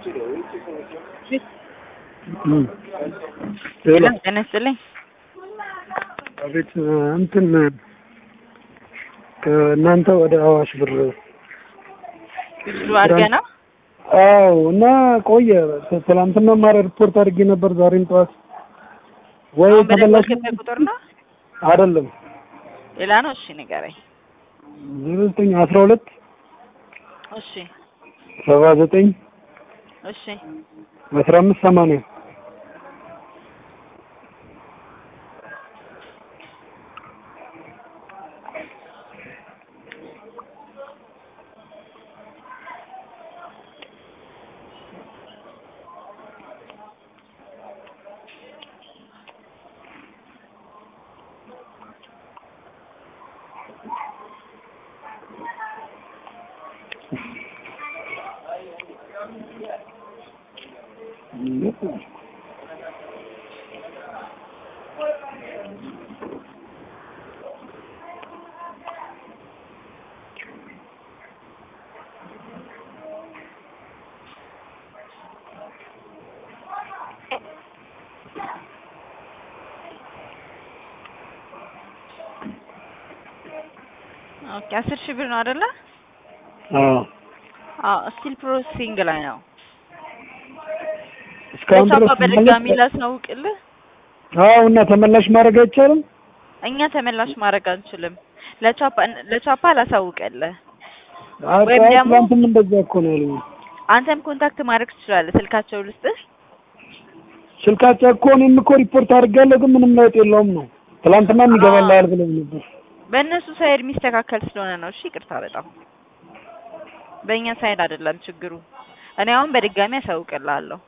ሄሎ ጤና ይስጥልኝ። አቤት እንትን ከእናንተ ወደ አዋሽ ብር ብዙ አድርገህ ነው? አዎ እና ቆየ ትላንትና ማረ ሪፖርት አድርጌ ነበር ዛሬም ጠዋት ወይ አሁን በደንብ ተመላሽ ያልገባህ ቁጥር ነው? አይደለም ሌላ ነው? እሺ ንገረኝ። ዜሮ ዘጠኝ አስራ ሁለት እሺ ሰባ ዘጠኝ እሺ አስራ አምስት ሰማንያ ኦኬ አስር ሺህ ብር ነው አይደለ? አዎ አዎ ስቲል ፕሮሰሲንግ ላይ ነው። እስካሁን ለቻፓ ድረስ በድጋሚ ተመላሽ- ላስናውቅልህ። አዎ እና ተመላሽ ማድረግ አይቻልም እኛ ተመላሽ ማድረግ አንችልም። ለቻፓ ለቻፓ ላሳውቅልህ። አይ ወይም ጠዋት ደግሞ- ትላንትም እንደዛ እኮ ነው ያሉኝ አንተም ኮንታክት ማድረግ ትችላለህ። ስልካቸው ልስጥህ። ስልካቸው እኮ እኔም እኮ ሪፖርት አድርጋለሁ ግን ምንም ለውጥ የለውም ነው ትላንትና ይገባልሃል ብለው ነበር በእነሱ ሳይድ የሚስተካከል ስለሆነ ነው። እሺ ይቅርታ በጣም በእኛ ሳይድ አይደለም ችግሩ። እኔ አሁን በድጋሚ አሳውቅልሃለሁ።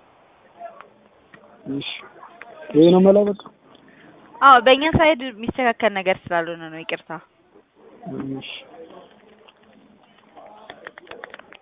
እሺ ይሄ ነው መላ በቃ አዎ በእኛ ሳይድ የሚስተካከል ነገር ስላልሆነ ነው። ይቅርታ እሺ